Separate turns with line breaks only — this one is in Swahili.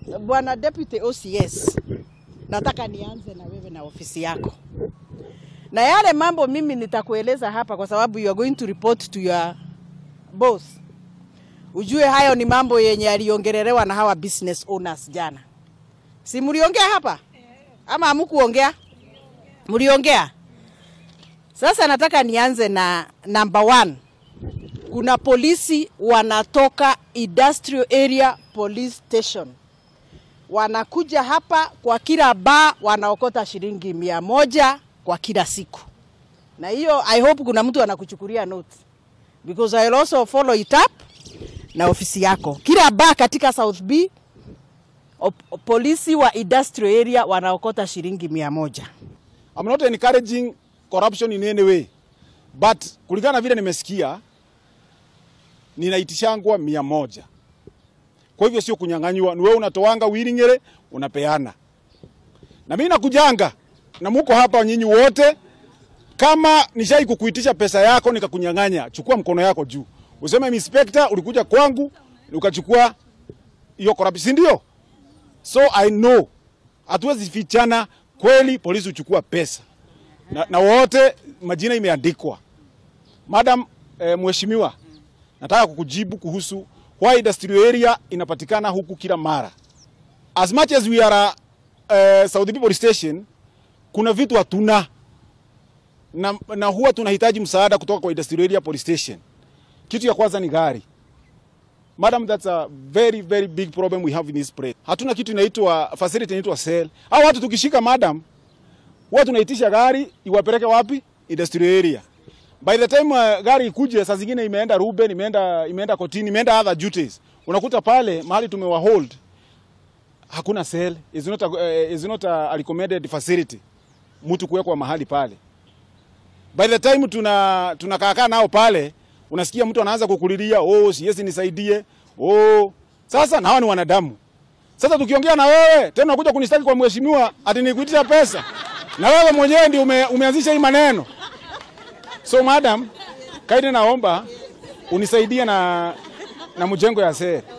Bwana Deputy OCS, nataka nianze na wewe na ofisi yako, na yale mambo mimi nitakueleza hapa, kwa sababu you are going to report to your boss. Ujue hayo ni mambo yenye yaliongelelewa na hawa business owners jana. Si mliongea hapa ama hamkuongea? Mliongea. Sasa nataka nianze na number one. Kuna polisi wanatoka industrial area police station wanakuja hapa kwa kila baa wanaokota shilingi mia moja kwa kila siku, na hiyo I hope kuna mtu anakuchukulia note because I will also follow it up na ofisi yako. Kila baa katika South B op- polisi wa industrial area wanaokota shilingi mia moja.
I'm not encouraging corruption in any way. But kulingana na vile nimesikia ninaitishangwa mia moja. Kwa hivyo sio kunyang'anywa, ni wewe unatoanga willingly unapeana. Na mimi nakujanga na muko hapa nyinyi wote, kama nishai kukuitisha pesa yako nikakunyang'anya, chukua mkono yako juu, useme inspector, ulikuja kwangu ukachukua hiyo corruption, si ndio? So I know hatuwezi fichana, kweli polisi huchukua pesa na, na wote majina imeandikwa. Madam eh, mheshimiwa, nataka kukujibu kuhusu why industrial area inapatikana huku kila mara. As much as we are a, uh, South People Station, kuna vitu hatuna na, na huwa tunahitaji msaada kutoka kwa industrial area police station. Kitu ya kwanza ni gari. Madam, that's a very very big problem we have in this place. Hatuna kitu inaitwa facility inaitwa cell. Hao watu tukishika madam, huwa tunaitisha gari iwapeleke wapi? Industrial area. By the time uh, gari ikuje, saa zingine imeenda Ruben, imeenda imeenda kotini, imeenda other duties. Unakuta pale mahali tumewa hold hakuna cell, is not a, uh, is not a recommended facility mtu kuwekwa mahali pale. By the time tuna tunakaakaa nao pale, unasikia mtu anaanza kukulilia, oh, siwezi nisaidie. Oh, sasa na hawa ni wanadamu. Sasa tukiongea na wewe tena unakuja kunistaki kwa mheshimiwa ati nikuitisha pesa, na wewe mwenyewe ndio ume, umeanzisha hii maneno. So madam, kaidi naomba unisaidie na na mjengo ya sere.